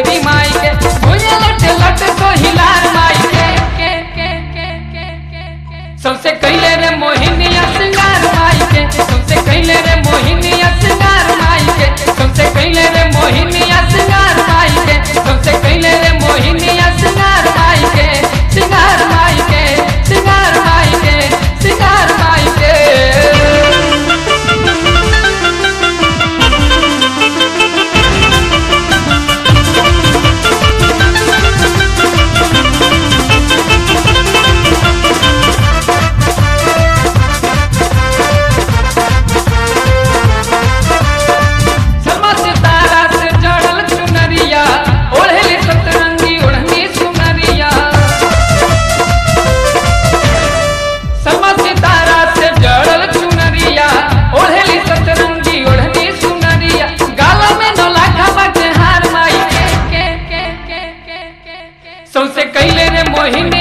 देवी माई के भुजे लट लट तो हिलार माई के के के के के के के सबसे कैले रे मोहिनिया सिंगार माई के सबसे कैले रे मोहिनिया सिंगार माई के सबसे कैले रे मोहिनिया सिंगार माई के सबसे कैले रे मोहिनिया सिंगार माई के सिंगार माई के सिंगार माई के सिंगार माई के समा सितारा से जड़ल चुनरिया ओढ़ेली सतरंगी ओढ़नी सुनरिया समा सितारा से जड़ल चुनरिया ओढ़ेली सतरंगी ओढ़नी सुनरिया गाला में नौलाखा बाटे हार माई के के के के के के सौसे कैले रे मोहिनी